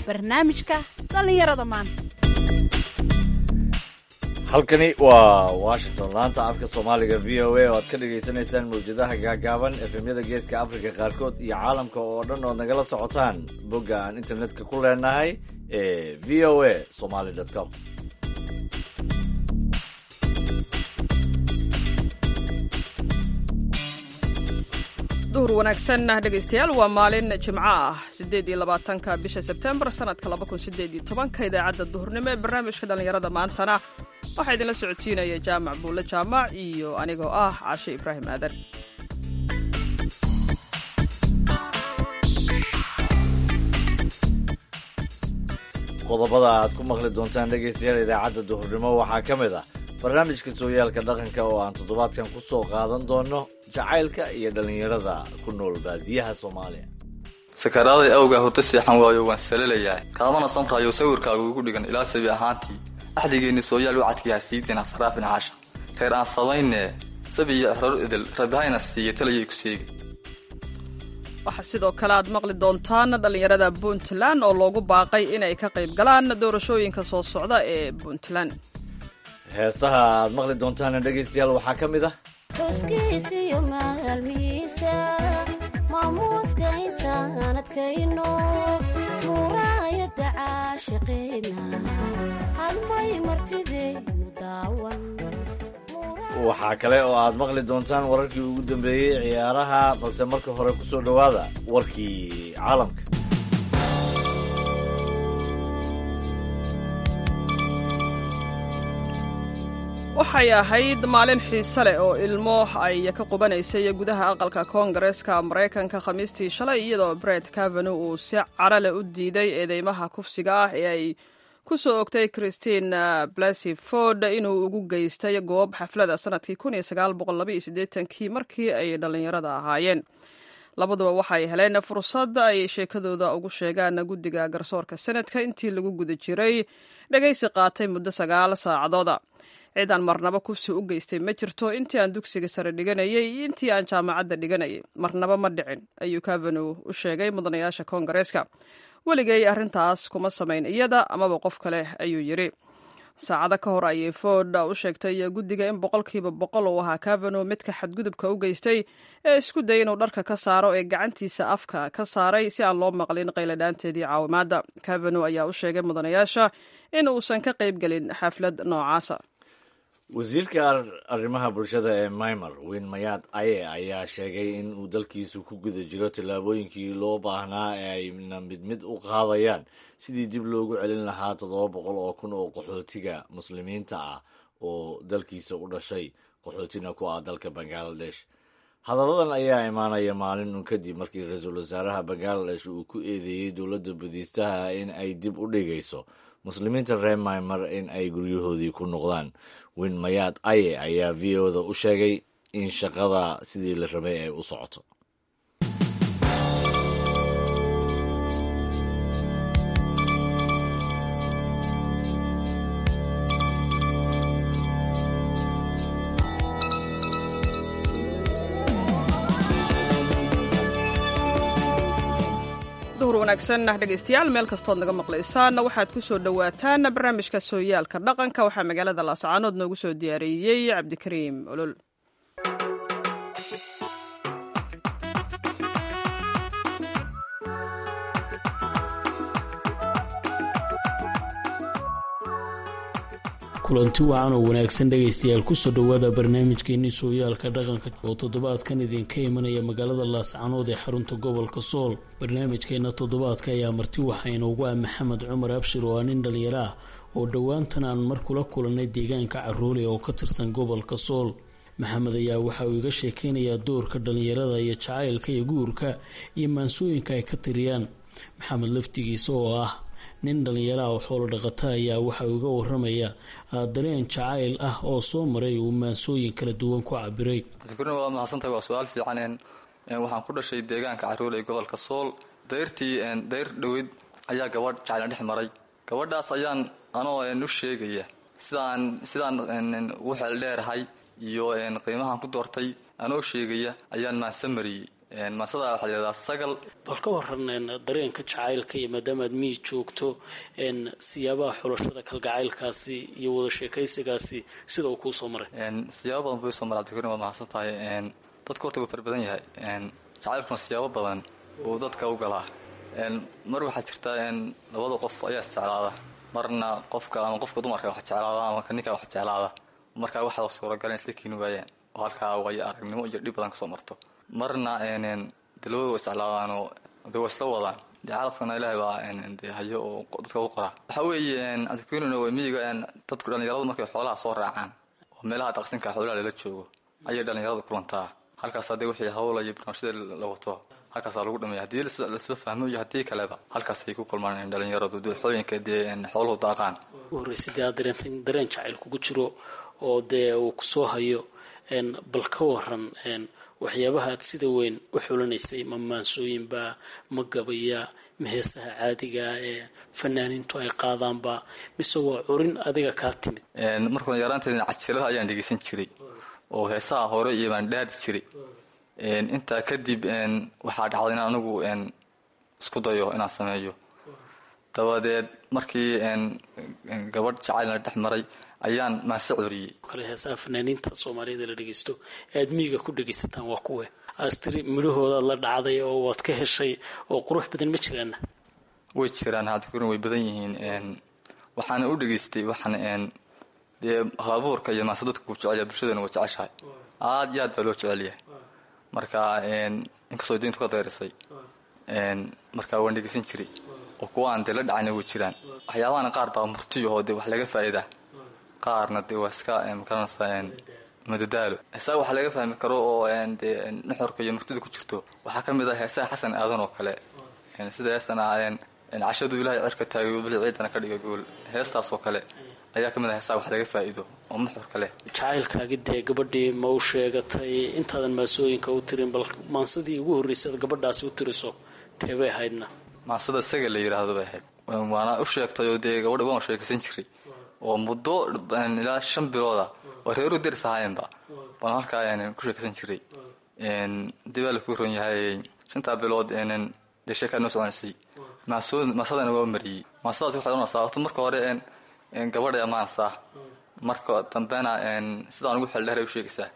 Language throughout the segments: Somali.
barnaamijka dhallinyarada maanta halkani waa washington laanta afka soomaaliga v o a oo aad ka dhagaysanaysaan mawjadaha gaagaaban efemyada geeska africa qaarkood iyo caalamka oo dhan ood nagala socotaan bogga aan internetka ku leenahay ee v o a somaly com duhur wanaagsan dhegaystayaal waa maalin jimco ah sideed iyo labaatanka bisha sebtembar sanadka laba kun sideed iyo tobanka idaacadda duhurnimo ee barnaamijka dhallinyarada maantana waxaa idinla socodsiinaya jaamac buulle jaamac iyo anigoo ah caashe ibraahim aadan qodobada aad ku maqli doontaan dhegaystayaal idaacadda duhurnimo waxaa ka mid ah barnaamijka sooyaalka dhaqanka oo aan toddobaadkan ku soo qaadan doono jacaylka iyo dhallinyarada ku nool baadiyaha soomaaliya sakaraaday awgaa hurdo seexan waayo waan salalayaa kaadana samraayo sawirkaagu igu dhigan ilaa sabi ahaantii axdigeenni sooyaal wacadkiiha siideena saraafin caasha reer aan samaynee sabi iyo exroor idil rabihayna siiya talayay ku sheegi waxaa sidoo kale aad maqli doontaan dhallinyarada puntland oo loogu baaqay inay ka qayb galaan doorashooyinka soo socda ee puntland heesaha aad maqli doontaana dhegaystayaal waxaa ka mid ah xuskiisiyo maalmihiisa maamuuska intaan adkayno muuraayadda caashiqeena halmay martideynu daawan waxaa kale oo aad maqli doontaan wararkii ugu dambeeyey ciyaaraha balse marka hore ku soo dhowaada warkii caalamka waxay ahayd maalin xiise leh oo ilmo ay ka qubanaysay gudaha aqalka koongareeska maraykanka khamiistii shalay iyadoo bret cavenu uu si carale u diiday eedeymaha kufsiga ah ee ay ku soo ogtay christine blasy ford inuu ugu geystay goob xaflada sanadkii kii markii ay dhallinyarada ahaayeen labaduba waxay heleen fursad ay sheekadooda ugu sheegaan guddiga garsoorka senadka intii lagu guda jiray dhegaysi qaatay muddo sagaal saacadooda ciidaan marnaba kufsi u geystay ma jirto intii aan dugsiga sare dhiganayay iyo intii aan jaamacadda dhiganayay marnaba ma dhicin ayuu cavenu u sheegay mudanayaasha koongareeska weligay arrintaas kuma samayn iyada amaba qof kale ayuu yidhi saacado ka hor ayay ford u sheegtay guddiga in boqolkiiba boqol uu ahaa cavenu midka xadgudubka u geystay ee isku daya inuu dharka ka saaro ee gacantiisa afka ka saaray si aan loo maqlin qayladhaanteedii caawimaadda cavenu ayaa u sheegay mudanayaasha in uusan ka qaybgelin xaflad noocaasa wasiirka arrimaha bulshada ee maymar weyn mayaad aye ayaa sheegay in uu dalkiisu ku guda jiro tallaabooyinkii loo baahnaa ee ayna mid mid u qaadayaan sidii dib loogu celin lahaa toddoba boqol oo kun oo qaxootiga muslimiinta ah oo dalkiisa u dhashay qaxootina ku ah dalka bangaladesh hadalladan ayaa imaanaya maalin un kadib markii ra-iisul wasaaraha bangaladesh uu ku eedeeyey dowladda budiistaha in ay dib u dhigayso muslimiinta reer maymar in ay guryahoodii ku noqdaan win mayaad aye ayaa v o-da u sheegay in shaqada sidii la rabay ay u socoto duhur wanaagsan dhegaystayaal meel kastood naga maqlaysaan waxaad ku soo dhowaataan barnaamijka sooyaalka dhaqanka waxaa magaalada laascaanood noogu soo diyaariyey cabdikariim olol kulanti wacan oo wanaagsan dhegaystayaal kusoo dhowaada barnaamijkeenii sooyaalka dhaqanka oo toddobaadkan idinka imanaya magaalada laascanood ee xarunta gobolka sool barnaamijkeena toddobaadka ayaa marti waxaa inoogu ah maxamed cumar abshir oo ah nin dhalinyaro ah oo dhowaantan aan mar kula kulannay deegaanka caroole oo ka tirsan gobolka sool maxamed ayaa waxa uu iga sheekeynayaa doorka dhallinyarada iyo jacaylka iyo guurka iyo maansooyinka ay ka tiriyaan maxamed laftigiisa oo ah nin dhallinyaraha oo xoolo dhaqata ayaa waxa uu iga waramaya dareen jacayl ah oo soo maray uu maansooyin kala duwan ku cabiray cabdikurin waad mahadsantahay waa su-aal fiican waxaan ku dhashay deegaanka caruur ee gobolka sool dayrtii dayr dhoweyd ayaa gabadh jacayl dhex maray gabadhaas ayaan anoo u sheegaya sidaan sidaan u xeel dheerahay iyo qiimahaan ku doortay anoo sheegaya ayaan maanse mariyey maasada waxaa layihahdaa sagal bal ka waran dareenka jacaylka iyo maadaama aad miyi joogto siyaabaha xulashada kalgacaylkaasi iyo wada sheekaysigaasi sida uu kuu soo maray siyaabo badan buu soo maray cabdikarim waad mahadsan tahay dadka horta wuu fara badan yahay jacaylkuna siyaabo badan buu dadka u galaa mar waxaa jirta labada qof ayaa isjeclaada marna qofka ama qofka dumarka wax jeclaada ama ninka wax jeclaada markaa waxaa suuragala in isla keeni waayaan oo halkaa waayo aragnimo iyo dhib badan kasoo marto marna de labada wa isjeclaadaanoo de waa isla wadaan dee calafkana ilaahay baa de hayo oo dadka u qoraa waxaa weeye cabdikarimna waa miyiga dadku dhallinyaradu markay xoolaha soo raacaan oo meelaha daqsinka xoolaha lala joogo ayay dhallinyaradu kulantaa halkaas hadee wixii hawla iyo barnaamijyada la wato halkaasaa lagu dhamaya haddii lasla fahmo iyo haddii kaleba halkaasay ku kulmaan dhalinyaradu dooxooyinka dee xooluhu daaqaan u horreysay dee aad dareentay in dareen jacayl kugu jiro oo dee uu kusoo hayo bal ka waran waxyaabaha aad sida weyn u xulanaysay ma maansooyinba ma gabaya ma heesaha caadigaa ee fanaaniintu ay qaadaanba mise waa curin adiga kaa timid markuna yaraanteedna cajilada ayaan dhegeysan jiray oo heesaha hore iyo baan dhaadi jiray intaa kadib waxaa dhacday in anigu isku dayo inaan sameeyo dabadeed markii gabadh jacaylna dhex maray ayaan maase curiyey kale heesaha fanaaniinta soomaaliyada la dhegeysto ee aad miyiga ku dhegaysataan waa kuwe astiri midhahoodaad la dhacday oo waad ka heshay oo qurux badan ma jiraana way jiraan hadkurin way badan yihiin waxaana u dhegaystay waxaan dee halabuurka iyo maase dadka ku jecelya bulshadana waa jeceshahay aada iyo aad baa loo jecel yahay marka inkastoo diintu ka dayrisay markaa waan dhegeysan jiray oo kuwa aan dee la dhacayna way jiraan waxyaabahana qaar baa murtiyahoo dee wax laga faa'iidaa qaarna dee waa iska makaranaysaa madadaalo heesaha wax laga fahmi karo oo dee nuxurka iyo murtida ku jirto waxaa ka mid ah heesaha xasan aadan oo kale sida heestan cashadu ilaahay cirka taagay bili ciidana ka dhiga gool heestaas oo kale ayaa ka mid ah heesaha wax laga faa'iido oo nuxurka leh jacaylkaagi dee gabadhii ma u sheegatay intaadan maasooyinka u tirin bal maansadii ugu horreysay ad gabadhaasi u tiriso teebay ahaydna maasada saga la yidhaahdo bay ahayd waana u sheegtay oo dee gabadha waan sheekaysan jiray oo muddo ilaa shan bilooda oo reeru deris ahaayenba baan halkaa ku sheekaysan jiray dib baa laku ron yahay shantaa bilood dee sheekaa noo soconaysay maasadana waa mariyey maasadaas waxay ohanaysaa horta marka hore gabadhay amaanaysaa marka dambena sidaan ugu xeldheeray u sheegaysaa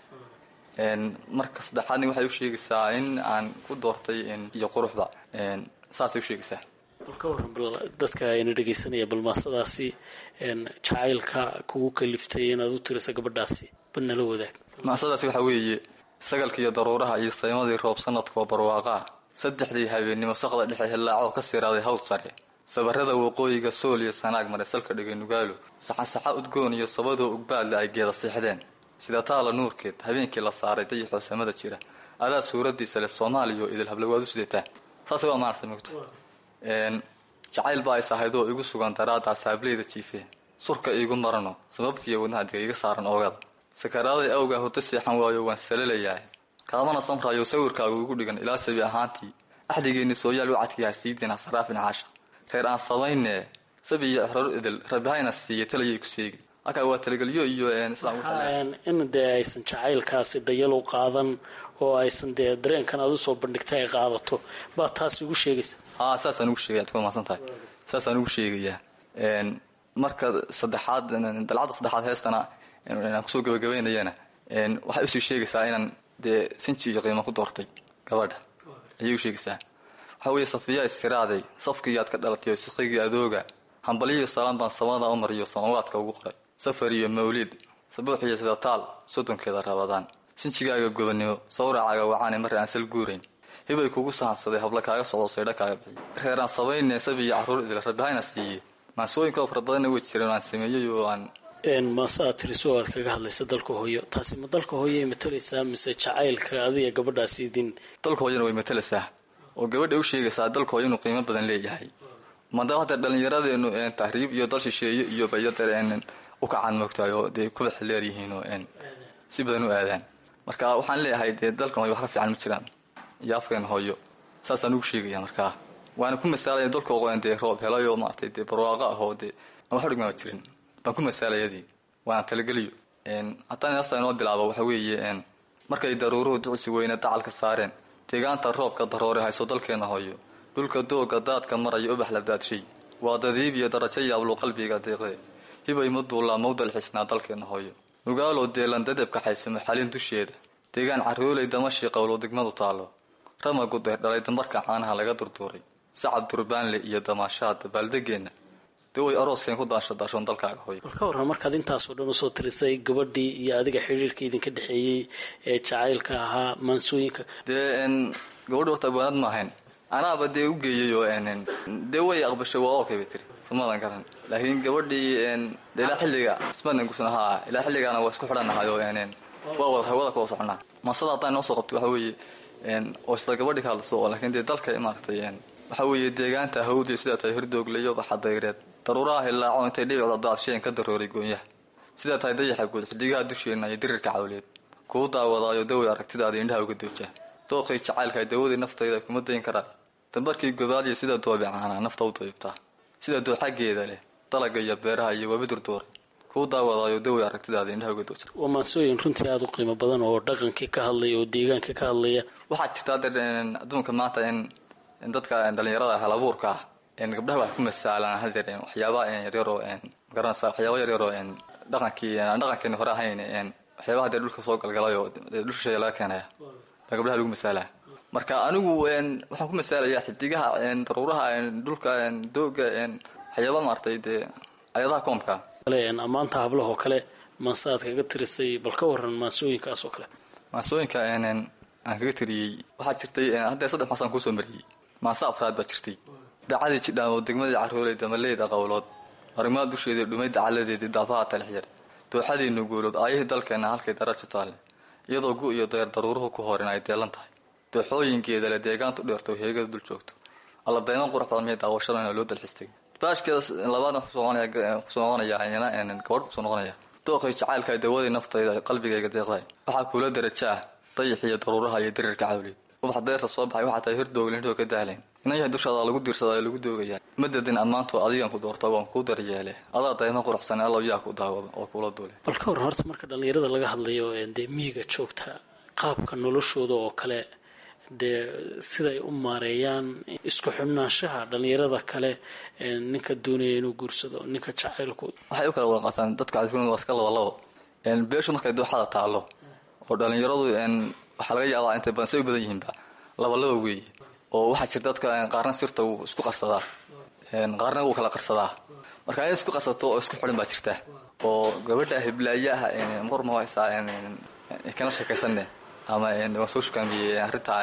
marka saddexaadna waxay u sheegaysaa in aan ku doortay iyo quruxda saasay u sheegaysaa bal ka waran bal dadka ayna dhegaysanaya bal maasadaasi jacaylka kugu kaliftay inaad u tirisa gabadhaasi bal nala wadaag maasadaasi waxaa weeye sagalka iyo daruuraha iyo saymadii roob sanadka oo barwaaqaa saddexdii habeennimo saqda dhexe hillaacoo ka siiraaday hawd sare sabarrada waqooyiga sool iyo sanaag maray salka dhigay nugaalo saxasaxa udgoon iyo sabadoo ugbaadle ay geeda siixdeen sida taala nuurkeed habeenkii la saaray dayaxoo samada jira adaa suuraddiisa leh soomaaliyo idil hablawaad u sidataa saasay waa maanasa mogto jacayl baa is ahayd oo igu sugan daraaddaa saableyda jiifee surka iigu marano sababkiiyo wadnaha diga iga saaran oogada sakaraaday awgaa hurdo seexan waayo waan salalayahay kaamana samraayo sawirkaagu igu dhigan ilaa sabi ahaantii axdigeenni sooyaal wacadkiiha siidiina saraafin caasha reer aan samaynee sabi iyo exrar idil rabihayna siiya talayay ku seegi halkaa waa talagelyo iyo in dee aysan jacaylkaasi dayal u qaadan oo aysan dee dareenkan aad usoo bandhigtay ay qaadato baa taas ugu sheegaysa haa saasaan ugu sheegaya ad ku mahadsan tahay saasaan ugu sheegayaa marka saddexaad dalcadda saddexaad heestana aan kusoo gabagabaynayana waxay usii sheegaysaa inaan dee sinji iyo qiimo ku doortay gabadha ayay u sheegaysaa waxaa weeye safiyaa iskiraaday safkii aad ka dhalatay siqigii adooga hambaliyo salaan baan samada u mariyo samawaadka ugu qoray safar iyo mawliid sabuux iyo sida taal soddonkeeda rabadaan sinjigaaga gobannimo sawracaaga wacaane marre aan sal guurayn hibay kugu sahansaday habla kaaga socdo saydha kaaga bixiy reeraan sabayne sabi iyo carruur idil rabihayna siiyey maansooyinkao fara badanna way jireen oo aan sameeyey oo aan maase aad tiriso aad kaga hadlaysa dalka hooyo taasi ma dalka hooyoay matalaysaa mise jacaylka adiga gabadhaasi idin dalka hooyana way matalaysaa oo gabadha u sheegaysaa dalka hooyo inuu qiimo badan leeyahay maadaama hadda dhallinyaradeenu tahriib iyo dal shisheeye iyo bayadar u kacaan moogtahay oo dee kubax leeryihiin oo si badan u aadaan marka waxaan leeyahay dee dalkan hooyo wax ka fiican ma jiraan iyo afkeen hooyo saasaan ugu sheegaya markaa waana ku masaalaya dalka dee roob helayo maaragtay dee barwaaqo ah oo dee aan wax dhigmaba jirin baan ku masaalayadii waana talageliyo haddaan heesta inoo bilaabo waxa weeye markay daruuruhu ducsi weyne dacalka saareen deegaanta roobka daroore hayso dalkeenna hooyo dhulka dooga daadka maraya ubax la daadshay waa dadiib iyo darajo yaablu qalbiga deeqde hibay maduulaa mawdal xisnaa dalkeenna hooyo nugaaloo deelan dadabka xaysamo xalin dusheeda deegaan carrooley damashii qowlo degmadu taallo ramagu deerdhalay dambarka caanaha laga durduuray sacab durbaanle iyo damaashaada baaldegeenna dee way arooskeen ku daashadaashoon dalkaaga hooyo bal ka warran markaad intaasoo dhan usoo tirisay gabadhii iyo adiga xidhiirka idinka dhexeeyey ee jacaylka ahaa maansooyinka dee n gabadhi horta abwaanad ma ahayn anaaba dee u geeyay oo n dee way aqbashay waa okay bay tiri samadan garan laakiin gabadhii n de ilaa xilliga ismanan gusna haa ilaa xilligaana waa isku xidhanahay oo n waa wada hawada kuwa soconaa masada haddaan noo soo qabto waxa weeye n oo isla gabadhii ka hadlaso oo laakiin dee dalka maaragtay n waxa weeye deegaanta hawdiyo sidaa tahay hirdoogliyo baxadayreed daruuraha hilaaco intay dhibicda daadsheen ka darooray goonyaha sidaa tahay dayaxa guud xidigaha dusheenna iyo dirirka cawleed kuu daawadaayo dawey aragtidaada indhaha uga dooja dooqay jacaylka dawadii naftayda kuma dayn karaa dambarkii gobaadiyo sida doobicaana nafta u dayibtaa sida dooxageeda leh dalaga iyo beeraha iyo webi durduuray kuu daawadaayo dawey aragtidaada indhaha uga dooja waa maansooyin runtii aada u qiimo badan oo dhaqankii ka hadlaya oo deegaankii ka hadlaya waxaa jirta hadda adduunka maanta in in dadka dhalinyarada halabuurka ah gabdhaha waxay ku masaalaan hadeer waxyaabaa yaryaroo magaranaysa waxyaaba yaryaroo dhaqankii dhaqankeeni hore ahayn waxyaabaha dee dhulka soo galgalayoo dhulshisheeya laga keenaya baa gabdhaha lagu masaalaa marka anigu waxaan ku masaalayaa xidigaha daruuraha dhulka dooga waxyaaba maaragtay dee ayadaha koomka kale ammaanta hablahoo kale maanse aad kaga tirisay bal ka waran maansooyinkaas oo kale maasooyinka aan kaga tiriyey waxaa jirtay haddee saddex maasaan kuusoo mariyey maase afraad baa jirtay dacadii jidhaan oo degmadii carrooley damaleyda qowlood arrimaha dusheedii dhumayda caladeedii daafaha talixyar dooxadii nuguulood aayihii dalkeenna halkay darajo taalle iyadoo gu iyo dayar daruuruhu ku horin ay deelan tahay dooxooyinkeeda le deegaantu dheerto heegada dul joogto alla dayman qurux badan miya daawashadana loo dalxistay baashkeeda labaadna kusoo noqonaya iyana gabadh kusoo noqonaya dooqay jacaylka dawadii naftayda qalbigayga deeqday waxaa kuula daraja ah dayax iyo daruuraha iyo dirirka cawleed ubax deerta soo baxay waxaa tahay hirdooglindhoo ka dahlayn inan yahay dushaada lagu diirsadaa lagu doogaya madadin ammaanto adigan ku doorta waan kuu daryeele adaa dayma quruxsan allow yaa ku daawado oo kula duule bal ka warran horta marka dhallinyarada laga hadlayo dee miyiga joogta qaabka noloshooda oo kale dee siday u maareeyaan isku xubnaanshaha dhallinyarada kale ninka doonaya inuu guursado ninka jacaylku waxay u kala wada qaataan dadka cadfurmada waa iska labalabo beeshu markay dooxada taallo oo dhallinyaradu waxaa laga yaabaa intay badan say u badan yihiinba labalaba weeye oo waxaa jirta dadka qaarna sirta wuu isku qarsadaa qaarna wuu kala qarsadaa marka in isku qarsato oo isku xidhan baa jirta oo gabadha hiblaayaha mar ma haysaa kana sheekaysanne ama waan soo shukaamiyey arrintaa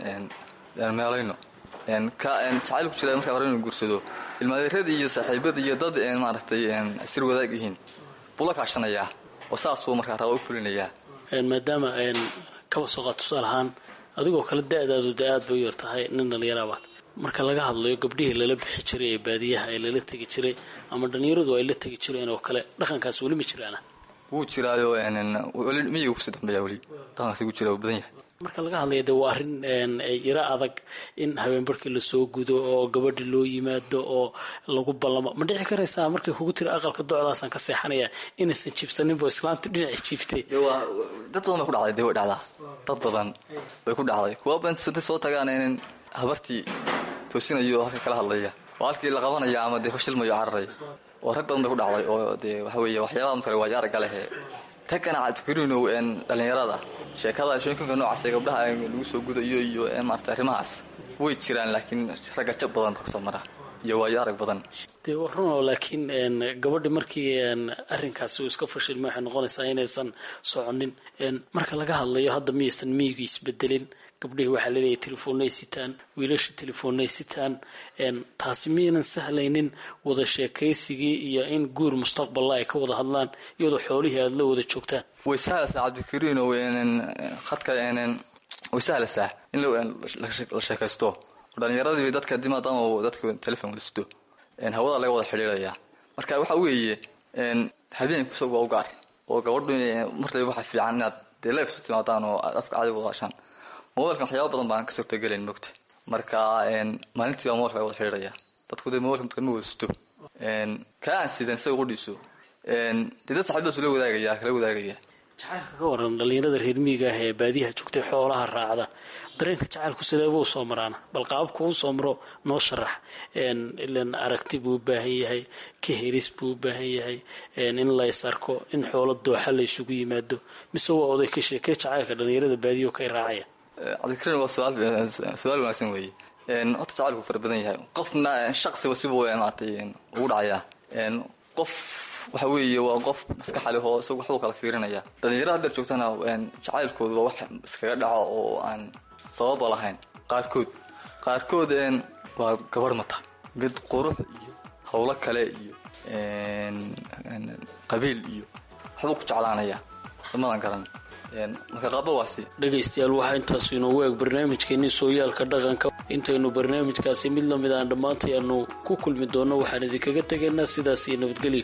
meelayno ka jacayl ku jira markaa hore inuu guursado ilmaadeeradii iyo saaxiibadii iyo dad maaragtay sir wadaag yihiin buu la kaashanayaa oo saasuu markaa raba u fulinayaa maadaama kaba soo qaad tusaal ahaan adigoo kale da-daadu de aad bay u yar tahay nin dhallinyaraabaad marka laga hadlayo gabdhihii lala bixi jiray ee baadiyaha ee lala tegi jiray ama dhallinyaradu ay la tegi jireen oo kale dhaqankaas weli ma jiraana wuu jiraayo weli miyiga kusii dambeeya weli dhaqankaasi gu jira uu badan yahay marka laga hadlaya de waa arrin yaro adag in habeenbarkii lasoo gudo oo gabadhi loo yimaado oo lagu ballamo ma dhici karaysaa markay kugu tiri aqalka docdaasaan ka seexanaya inaysan jiibsaninbo islaantu dhinaci jiiftay dad badan bay ku dhacday de way dhacdaa dad badan bay ku dhacday kuwa bantay soo tagaan in habartii toosinayo halka kala hadlaya oo halkii la qabanaya ama dee fashilmayo cararaya oo rag badan bay ku dhacday oo dee waxa weeye waxyaabaha matale waa yaaraga lehe raggana cabdikarinow dhallinyarada sheekada shooyinkanka noocaas ee gabdhaha lagu soo gudayo iyo maarata arrimahaas way jiraan laakiin ragga jab badan baa kusoo mara iyo waayo arag badan dee waa runoo laakiin gabadhi markii arrinkaasi uu iska fashilma waxay noqonaysaa inaysan soconin marka laga hadlayo hadda miyaysan miyigu isbedelin gabdhihii waxaa laleeyahay telefoonay sitaan wiilasha telefoonay sitaan taasi miyaynan sahlaynin wada sheekaysigii iyo in guur mustaqballa ay ka wada hadlaan iyadoo xoolihii aada la wada joogtaan way sahlaysaa cabdikariino khadka way sahlaysaa in la sheekaysto dhalinyaradii dadka di maadaama dadka telefon wada sido hawada laga wada xidhiirayaa marka waxa weeye habeenku isagu waa u gaar oo gabadhu martaba waxa fiican inaad dee leef isu timaadaan oo aad afka caadiga wadaashaan mobilkan waxyaaba badan baan ka suurtagelayn mogta marka maalintii baa mobilka laga wada xidhiiraya dadku dee mobilka midka ma wada sido kaa aan sidan isaga qudhiiso dee dad saxiibadaas la wadaagaya kala wadaagaya jacaylka ka waran dhallinyarada reer miyiga ah ee baadiyaha joogtay xoolaha raacda dareenka jacaylku sideeba u soo maraana bal qaababku u soo maro noo sharax ilan aragti buu u baahan yahay ka heris buu u baahan yahay in la is arko in xoolo dooxa la isugu yimaado mise waa oday ka sheekee jacaylka dhallinyarada baadiyaho kay raacaya cabdikariin waa su-aal wanaagsan weeye horta jacaylku fara badan yahay qofna shaqsiba siba maaragtay ugu dhacayaa qof waxa weeye waa qof maskaxa leh oo isagu waxbuu kala fiirinaya dhalinyarada haddeer joogtana jacaylkoodu waa wax iskaga dhaco oo aan sababa lahayn qaarkood qaarkood waa gabarh mata mid qurux iyo howlo kale iyo qabiil iyo waxbuu ku jeclaanaya samadan garan marka qaaba waasi dhegaystayaal waxaa intaasu inoogu eeg barnaamijkeenii sooyaalka dhaqanka intaynu barnaamijkaasi mid lamid aan dhammaantay aanu ku kulmi doonno waxaan idinkaga tegaynaa sidaas iyo nabadgelyo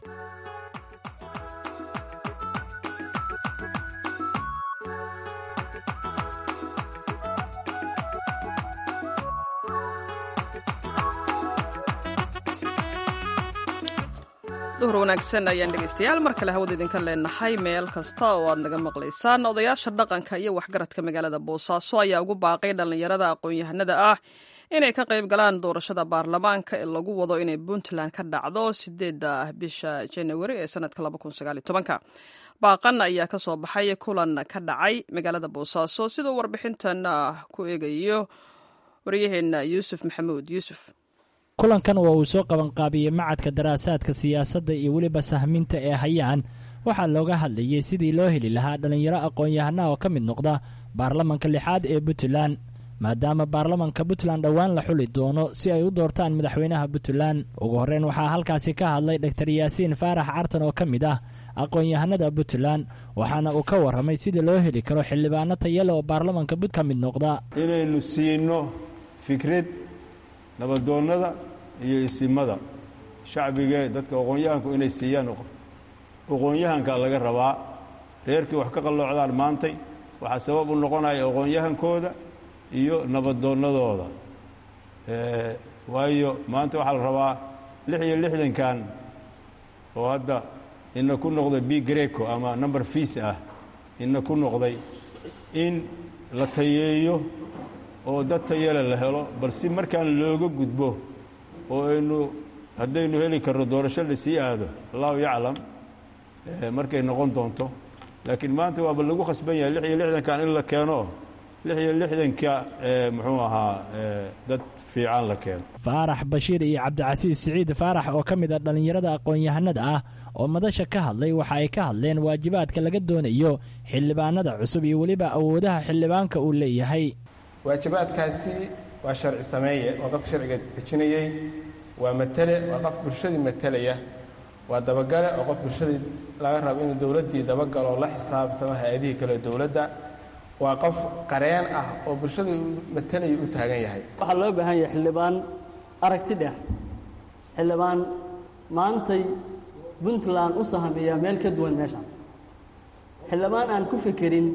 duhur wanaagsan ayaan dhegaystayaal mar kale hawada idinka leenahay meel kasta oo aad naga maqlaysaan odayaasha dhaqanka iyo waxgaradka magaalada boosaaso ayaa ugu baaqay dhallinyarada aqoon-yahanada ah inay ka qayb galaan doorashada baarlamaanka ee lagu wado inay puntland ka dhacdo sideeda bisha janawari ee sanadka baaqan ayaa ka soo baxay kulan ka dhacay magaalada boosaaso siduu warbixintan ku eegayo waryaheena yuusuf maxamuud yuusuf kulankan oo uu soo qabanqaabiyey macadka daraasaadka siyaasadda iyo weliba sahminta ee hayaan waxaa looga hadlayey sidii loo heli lahaa dhallinyaro aqoon-yahana oo ka mid noqda baarlamanka lixaad ee puntland maadaama baarlamanka puntland dhowaan la xuli doono si ay u doortaan madaxweynaha puntland ugu horreyn waxaa halkaasi ka hadlay doktor yaasiin faarax cartan oo ka mid ah aqoon-yahanada puntland waxaana uu ka warramay sidii loo heli karo xildhibaano tayale oo baarlamanka put ka mid noqda inaynu siino fikrad nabadoonnada iyo isimada shacbigee dadka aqoon-yahanku inay siiyaan aqoon-yahanka laga rabaa reerkii wax ka qalloocdaan maantay waxaa sabab u noqonaya aqoon-yahankooda iyo nabadoonnadooda waayo maanta waxaa la rabaa lix iyo lixdankan oo hadda ina ku noqday b greco ama number fiis ah ina ku noqday in la tayeeyo oo dad tayale la helo bal si markaan looga gudbo oo aynu haddaynu heli karno doorasho lasii aado allahu yaclam markay noqon doonto laakiin maanta waaba lagu khasban yahay lix iyo lixdankan in la keeno lix iyo lixdanka muxuu ahaa dad fiican la keeno faarax bashiir iyo cabdicasiis siciid faarax oo ka mid a dhallinyarada aqoon-yahanada ah oo madasha ka hadlay waxa ay ka hadleen waajibaadka laga doonayo xildhibaanada cusub iyo weliba awoodaha xildhibaanka uu leeyahay waajibaadkaasi waa sharci sameeye waa qof sharciga dejinayey waa matale waa qof bulshadii matalaya waa dabagale oo qof bulshadii laga rabo inuu dowladdii dabagalo oo la xisaabtamo hay-adihii kale dowladda waa qof qareen ah oo bulshadii matalaya u taagan yahay waxaa loo baahan yahay xildhibaan aragti dheer xildhibaan maantay puntland u sahamiya meel ka duwan meeshan xildhibaan aan ku fekerin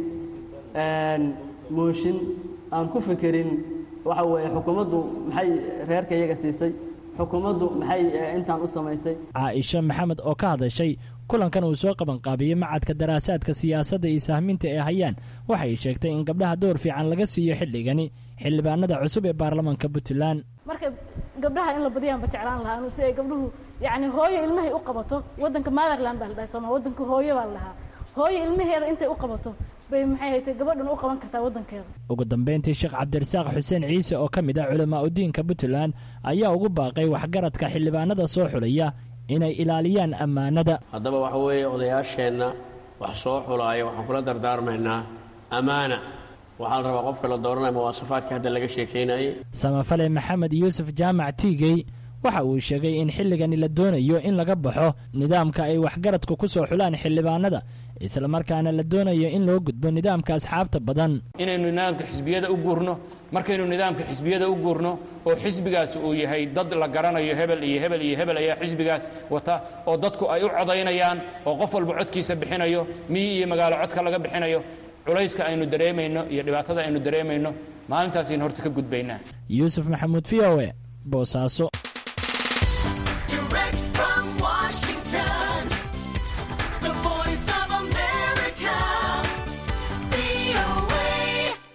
mooshin aan ku fekerin waxa weeye xukuumaddu maxay reerka iyaga siisay xukuumaddu maxay intaan u samaysay caaisha maxamed oo ka hadashay kulankan uu soo qabanqaabiyey macadka daraasaadka siyaasadda iyo sahminta ee hayaan waxay sheegtay in gabdhaha door fiican laga siiyo xilligani xildhibaanada cusub ee baarlamanka puntland marka gabdhaha in la badiyaanba jeclaan lahaa si ay gabdhuhu yacni hooyo ilmahay u qabato waddanka motherland baa la dhahay sooma waddanka hooyo baa la dhahaa hooyo ilmaheeda intay u qabato bay maxay haytay gabadhan u qaban kartaa waddankeeda ugu dambayntii sheekh cabdirasaaq xuseen ciise oo ka mid ah culamaa udiinka puntland ayaa ugu baaqay waxgaradka xildhibaanada soo xulaya inay ilaaliyaan ammaanada haddaba waxa weeye odayaasheenna wax soo xulaaya waxaan kula dardaarmaynaa ammaana waxaa la rabaa qofka la dooranaya muwaasafaadka hadda laga sheekaynayay samafale maxamed yuusuf jaamac tiigey waxa uu sheegay in xilligani la doonayo in laga baxo nidaamka ay waxgaradku ku soo xulaan xildhibaanada islamarkaana la doonayo in loo gudbo nidaamka asxaabta badan inaynu nidaamka xisbiyada u guurno markaynu nidaamka xisbiyada u guurno oo xisbigaas uu yahay dad la garanayo hebel iyo hebel iyo hebel ayaa xisbigaas wata oo dadku ay u codaynayaan oo qof walba codkiisa bixinayo miyi iyo magaalo codka laga bixinayo culayska aynu dareemayno iyo dhibaatada aynu dareemayno maalintaasaynu horta ka gudbaynaa yuusuf maxamuud v o e boosaaso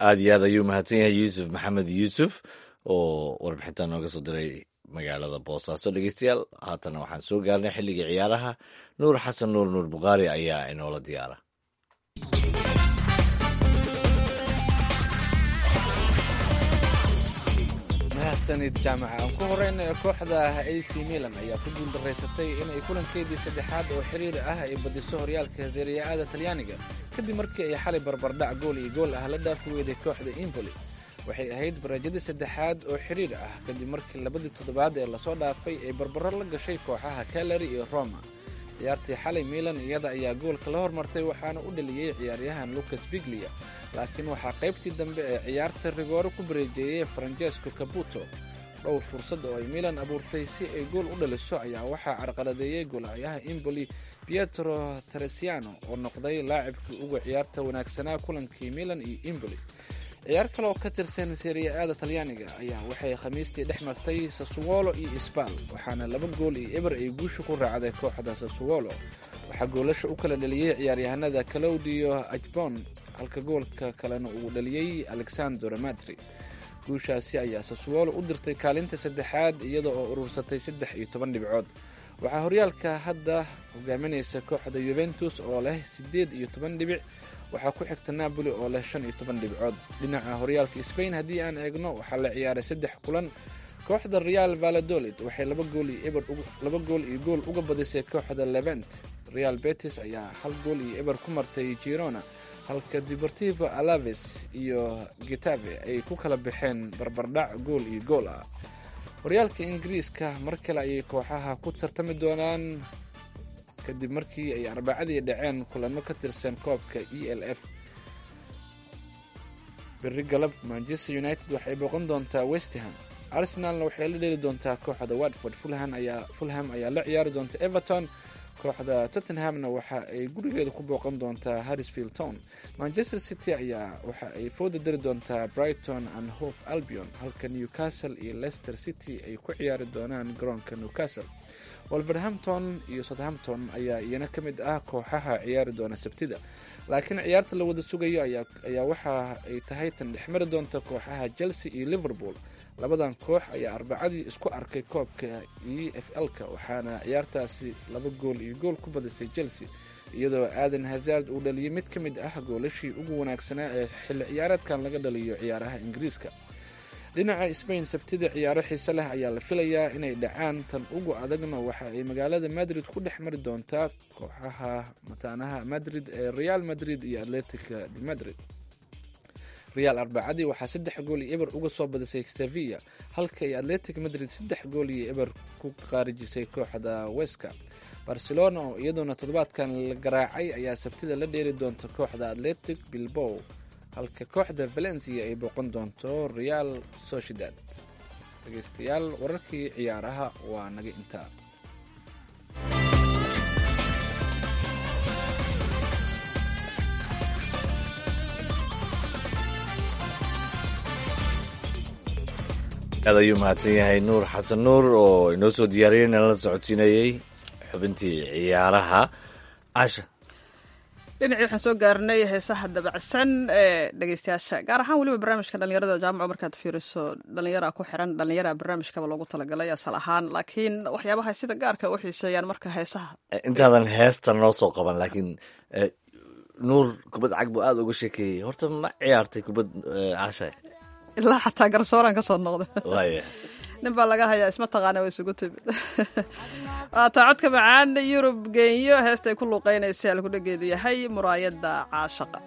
aada iyo aad ayuu mahadsan yahay yuusuf maxamed yuusuf oo warbixintan nooga soo diray magaalada boosaaso dhegeystayaal haatana waxaan soo gaarnay xilligii ciyaaraha nuur xasan nuur nuur bukhaari ayaa inoola diyaara mahadsanid jaamaca aan ku horeyna kooxda ac milan ayaa ku guuldaraysatay inay kulankeedii saddexaad oo xiriir ah ay badiso horyaalka seeriya-ada talyaaniga kadib markii ay xalay barbardhac gool iyo gool ah la dhaafi weyday kooxda impoli waxay ahayd baraajadii saddexaad oo xiriir ah kadib markii labadii toddobaad ee lasoo dhaafay ay barbaro la gashay kooxaha kalari iyo roma ciyaartii xalay milan iyada ayaa goolka la hormartay waxaana u dhaliyey ciyaaryahan lucas biglia laakiin waxaa qaybtii dambe ee ciyaarta rigoore ku bareejeeyey francesco cabuto dhowr fursad oo ay milan abuurtay si ay gool u dhaliso ayaa waxaa carqaladeeyey goolahayaha imboli pietro teresiano oo noqday laacibkii uga ciyaarta wanaagsanaa kulankii milan iyo imboli ciyaar kale oo ka tirsan seriya-aada talyaaniga ayaa waxay khamiistii dhex martay sasuwolo iyo isbal waxaana laba gool iyo eber ay guusha ku raacday kooxda sasuwolo waxaa goolasha u kala dhaliyey ciyaaryahanada claudio ajbon halka goolka kalena uu dhaliyey alexandro madri guushaasi ayaa sasuwolo u dirtay kaalinta saddexaad iyada oo urursatay saddex iyo toban dhibcood waxaa horyaalka hadda hogaaminaysa kooxda yuventus oo leh siddeed iyo toban dhibic waxaa ku xigta napoli oo leh shan iyo toban dhibcood dhinaca horyaalka sbain haddii aan eegno waxaa la ciyaaray saddex kulan kooxda real valadolid waxay laba gool iyo eber laba gool iyo gool uga badisay kooxda levent real betis ayaa hal gool iyo eber ku martay girona halka deportivo alaves iyo gitave ay ku kala baxeen barbardhac gool iyo gool ah horyaalka ingiriiska mar kale ayay kooxaha ku tartami doonaan kadib markii ay arbacadii dhaceen kulano ka tirsan koobka e l f beri galab manchester united waxay booqan doontaa westham arsenalna waxay la dheli doontaa kooxda watford fulham ayaa la ciyaari doonta everton kooxda tottenhamna waxa ay gurigeeda ku booqan doontaa harrisfield town manchester city ayaa waxa ay fooda dari doontaa brighton and hof albion halka newcastle iyo leicester city ay ku ciyaari doonaan garoonka newcastle wolverhampton iyo southampton ayaa iyana ka mid ah kooxaha ciyaari doona sabtida laakiin ciyaarta la wada sugayo ayaa waxa ay tahay tan dhexmari doonta kooxaha chelsea iyo liverpool labadan koox ayaa arbacadii isku arkay koobka e f l-ka waxaana ciyaartaasi laba gool iyo gool ku badisay chelsea iyadoo aadan hazard uu dhaliyay mid ka mid ah goolashii ugu wanaagsanaa ee xilli ciyaareedkan laga dhaliyo ciyaaraha ingiriiska dhinaca sbain sabtida ciyaaro xiise leh ayaa la filayaa inay dhacaan tan ugu adagna waxa ay magaalada madrid ku dhex mari doontaa kooxaha mataanaha madrid ee real madrid iyo atletica de madrid real arbacadii waxaa saddex gool iyo eber uga soo badisay sevilla halka ay atletic madrid saddex gool iyo eber ku qaarijisay kooxda weska barcelona oo iyaduna toddobaadkan la garaacay ayaa sabtida la dheeri doonta kooxda atletic bilbow halka kooxda valencia ay booqan doonto real sociedad dhegeystayaal wararkii ciyaaraha waa naga intaa aad ayuu mahadsan yahay nuur xasan nuur oo inoo soo diyaariyey nala socodsiinayey xubintii ciyaaraha casha dhinacii waxaan soo gaarnay heesaha dabacsan ee dhegeystayaasha gaar ahaan weliba barnaamijka dhalinyarada jaamaca markaad fiiriso dhalinyara ku xiran dhalinyara barnaamijkaba loogu talagalay asal ahaan laakiin waxyaabaha sida gaarka u xiiseeyaan marka heesaha intaadan heesta noo soo qaban laakiin nuur kubad cag buu aada uga sheekeeyey horta ma ciyaartay kubad casha ilaa xataa garsooraan ka soo noqda waaya nin baa laga hayaa isma taqaana way isugu timid waataa codka macaan yurub geenyo heestay ku luuqeynaysa alkudhageedu yahay muraayadda caashaqa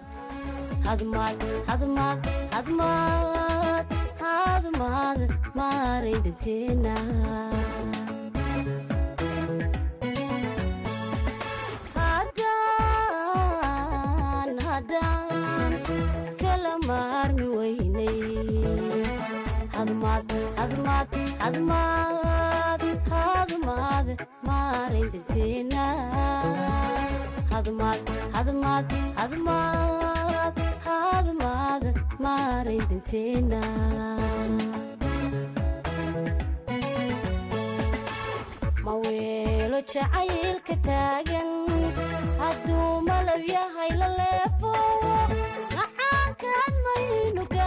maweelo jacaylka taagan hadduu malab yahay la leefo macaankaan maynu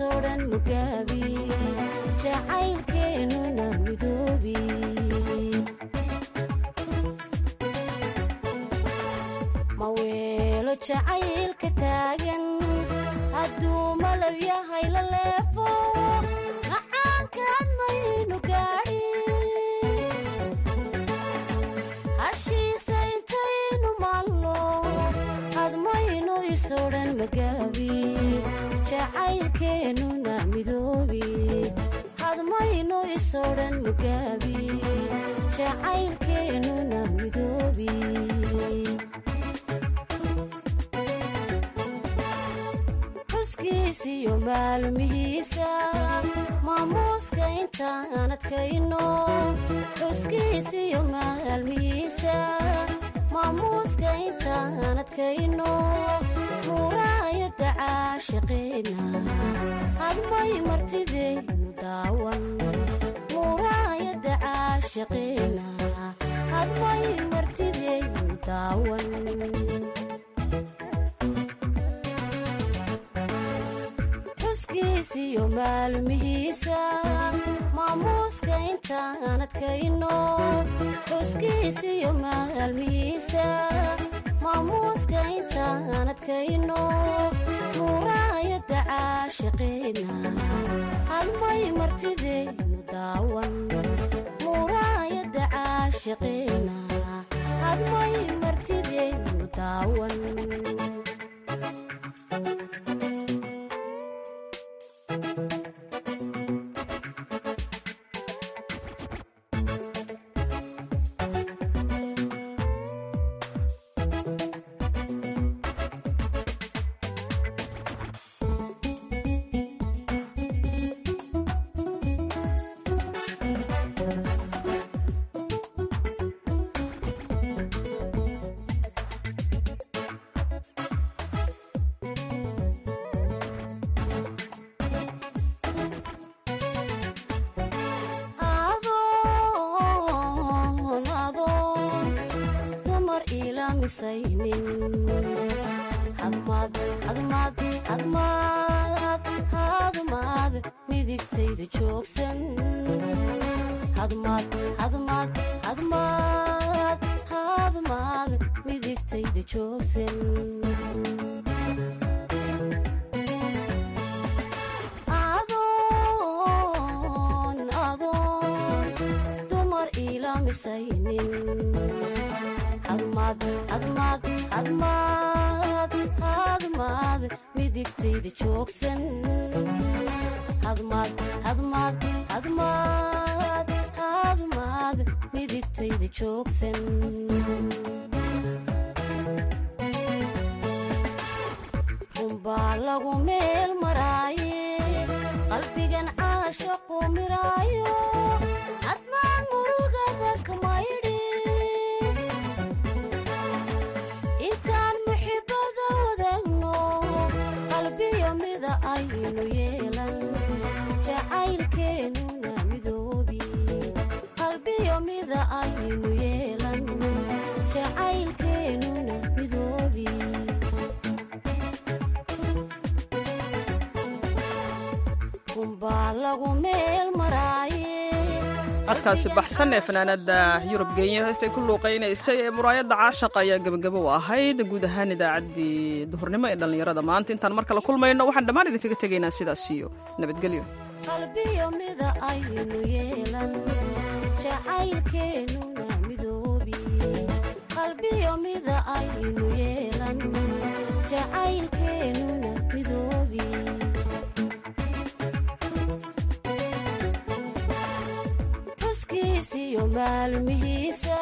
isoo dhan mugaabi jacaylkeennuna midoobi ma weelo jacaylka taagan hadduu malab yahay la leefo macaankaan maynu gaadhi hashiisa intaynu maalno hadmaynu isoo dhan magaabi jacaylkeennuna midoobi hadmaynu isoo dhan magaabi jacaylkeennuna midoobi xuskiisiyo maalmihiisa maamuuska intaan adkayno xuskiisiyo maalmihiisa maamuuska intaan adkayno muraayadda caashiqeena hadmay martidaynu daawan muraayadda caashiqeena hadmay martidaynu daawan xuskiisiyo maalmihiisa maamuuska intaan adkayno xuskiisiyo maalmihiisa maamuuska intaan adkayno muraayadda caashiqeena hadmay martidaynu daawan muraayadda caashiqeena hadmay martidaynu daawan adoon adoon dumar ilaamisaynin hadmaad hadmaad hadmaad hadmaad midigtayda joogsan hadmaad hadmaad hadmaad hadmaad midigtayda joogsan adoon adoon dumar ilaamisaynin hadmaad hadmaad hadmaad hadmaad midigtayda joogsan hadmaad hadmaad hadmaad hadmaad midigtayda joogsan runbaa lagu meel maraaye qalbigan caashaqu miraayo hadmaan murugada kamaydhi intaan muxibada wadaagno qalbiyo mida aynu yeelan jacaylkeennuna midoobi qalbiyo mida aynu yeelan jacaylkeennuna midoobi runbaa lagu meel maraaye codkaasi baxsan ee fanaanada yurub genya heestay ku luuqaynaysay ee muraayadda caashaqa ayaa gebagabo u ahayd guud ahaan idaacaddii duhurnimo ee dhallinyarada maanta intaan mar kale kulmayno waxaan dhammaan idinkaga tegaynaa sidaas iyo nabadgelyo qalbiyo mida aynu yeelan jacaylkeennuna midoobi qalbiyo mida aynu yeelan jacaylkeennuna midoobi xuskiisiyo maalmihiisa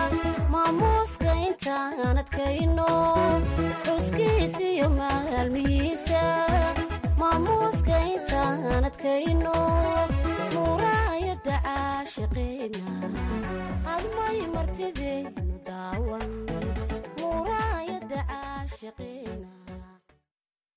maamuuska intaan adkayno xuskiisiyo maalmihiisa